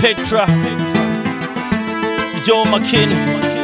Petra, Joe McKinney.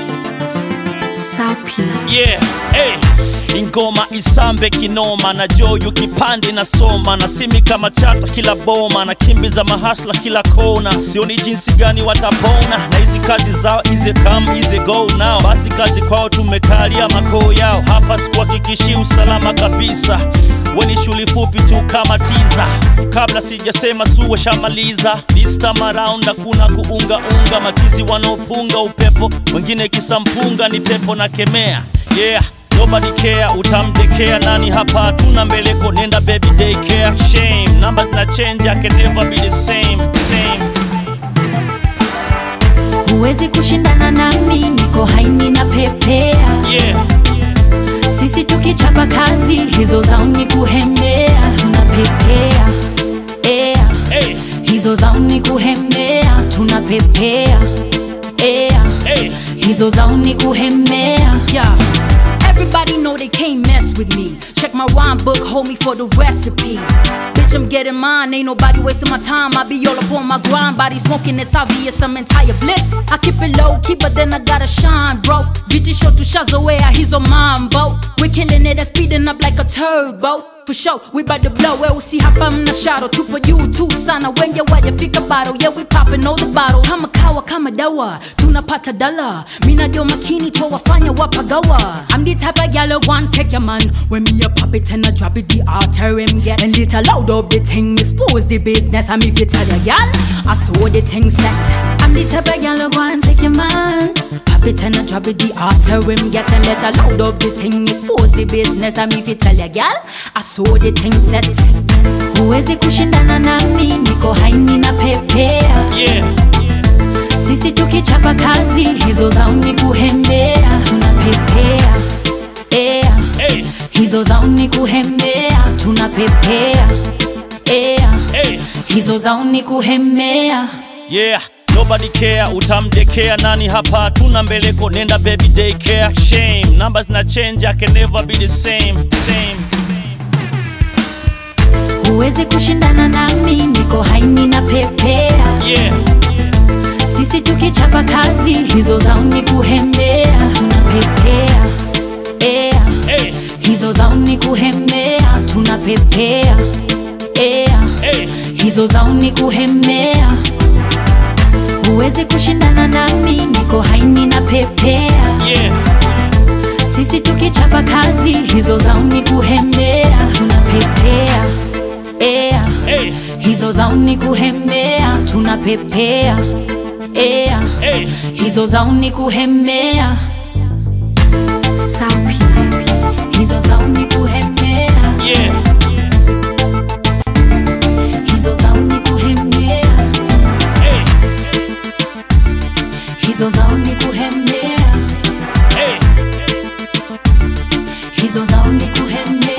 Sapi. Yeah, hey. Ingoma isambe kinoma na joyu kipande na soma na simi kama chata kila boma na kimbiza mahasla kila kona, sioni jinsi gani watapona na hizi kazi zao ize come ize go now. Basi kazi kwao tumekalia makoo yao, hapa sikuhakikishi usalama kabisa. Weni shuli fupi tu kama tiza, kabla sijasema suwe shamaliza. This time around hakuna kuungaunga, machizi wanaopunga upepo, wengine kisampunga ni pepo na kemea yeah Nobody care, utamdekea nani hapa? Hatuna mbeleko, nenda baby daycare. Shame, numbers na change, I can never be the same, same. Huwezi kushindana nami, niko haini na pepea. Yeah, Sisi tukichapa kazi, hizo zao ni kuhemea. Tunapepea ea, hey, hizo zao ni kuhemea. Tunapepea ea, hey. hizo zao ni kuhemea. Yeah. Everybody know they can't mess with me. Check my rhyme book, hold me for the recipe. Bitch, I'm getting mine, ain't nobody wasting my time. I be all up on my grind, body smoking, it's obvious I'm entire bliss. I keep it low key, but then I gotta shine, bro. Viti show to Shazawea, he's on mambo. We're killing it and speeding up like a turbo. For sure, we bout to blow it, see hapa mna shadow Tupo juu tu sana, wenye wajafika bado Yeah, we popping all the bottles Kama kawa kama dawa, tunapata dala Mina jo makini to wafanya wapagawa I'm the type of gal who want take your man When me a pop it and I drop it, the alter him get And it loud up the thing, expose the business And if you tell your gal, I saw the thing set I'm the type of gal who want take your man Pop it and I drop it, the alter him get And let her loud up the thing, expose the business And if you tell your gal, I saw the thing set Huwezi kushindana nami, niko haini na pepea Yeah, Sisi tukichapa kazi, hizo zao ni kuhemea Tunapepea ea, hey, hizo zao ni kuhemea Tunapepea ea, hey. hizo zao ni kuhemea Yeah, nobody care, utamdekea nani hapa? Hatuna mbeleko, nenda baby daycare. Shame, numbers na change, I can never be the same, same. Huwezi kushindana nami, niko haini na pepea Yeah, Sisi tukichapa kazi, hizo zao ni kuhemea Tunapepea ea, hey, hizo zao ni kuhemea Tunapepea ea, hey. hizo zao ni kuhemea Huwezi kushindana nami, niko haini na pepea Yeah, Sisi tukichapa kazi, hizo zao ni kuhemea Tunapepea ea, hey, hizo zao ni kuhemea Tunapepea ea, hey. hizo zao ni kuhemea Sapi. hizo zao ni kuhemea Yeah, hizo zao ni kuhemea hey, hizo zao ni kuhemea hey. hizo zao ni kuhemea